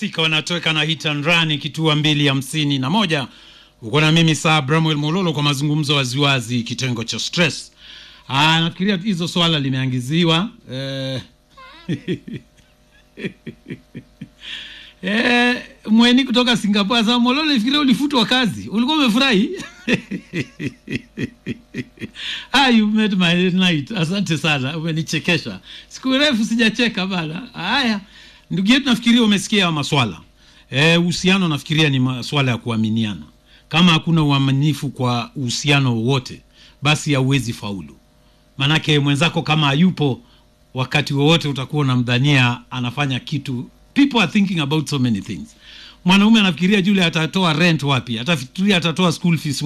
masika wanatoweka na hit and run kitua mbili hamsini na moja uko na mimi saa bramwel mololo kwa mazungumzo waziwazi kitengo cha stress Aa, nafikiria hizo swala limeangiziwa eh, eh, mweni kutoka singapore sa mololo ifikiria ulifutwa kazi ulikuwa umefurahi ah, you made my night asante sana umenichekesha siku refu sijacheka bana haya ndugu yetu nafikiria umesikia maswala uhusiano nafikiria ni maswala ya kuaminiana kama hakuna uaminifu kwa uhusiano wowote basi hauwezi faulu manake mwenzako kama hayupo wakati wowote utakuwa unamdhania anafanya kitu people are thinking about so many things mwanaume anafikiria jule atatoa rent wapi atafikiria atatoa school fees